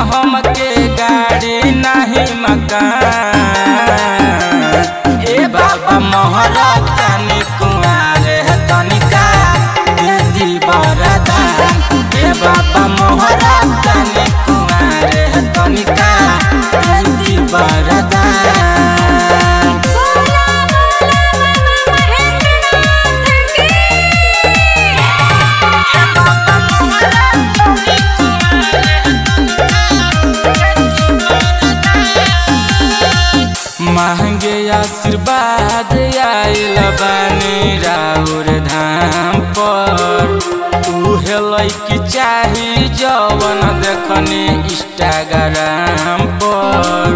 हमके गाड़ी नहीं मकान ए बाबा मोहरा तनी कुआरे तनिका दे दी बरदान ए बाबा मोहरा तनी कुआरे तनिका दे दी बरदान बोला बोला महेंद्रनाथ की महंगे आशीर्वाद आयल बानी राउर धाम पर उहे लैकी चाही जवन देखनी इंस्टाग्राम पर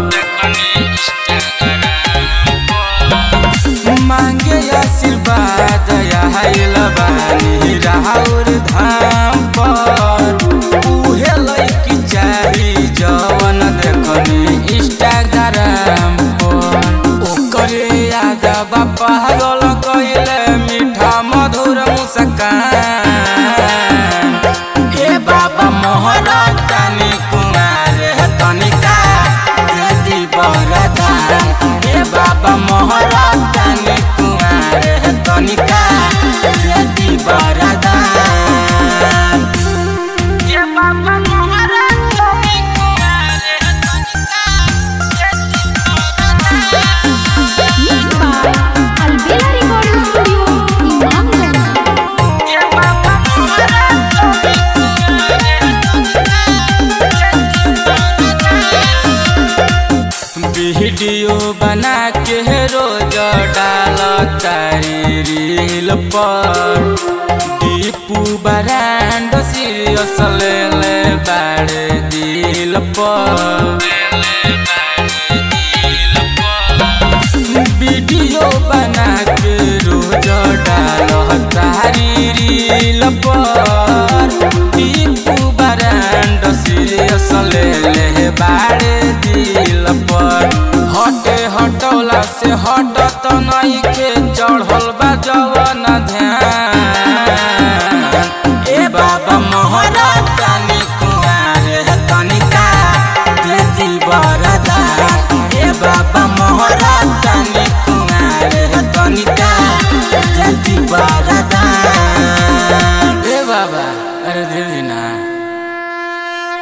मांगे आशीर्वाद आयल बानी राउर धाम पर उहे लैकी चाही जवन देखनी इंस्टाग्राम पर ओकरे याद बापा गल कइले मीठा मधुर मुस्कान ए बाबा मोहरा तनी कुमार तनिका दे बरदान ए बाबा मोहरा तनी कुमार तनिका दे बरदान ए बाबा मोहरा तनी Kumar Mixed by Albela Recording Studio, Imamganj. Video बना के रोज डाल तारी रील पर दीपू बरांड सीरियस ले ले बाड़े दिल पर वीडियो बना के रोज डाल तारी रील पर दीपू बरांड सीरियस ले ले बाड़े दिल पर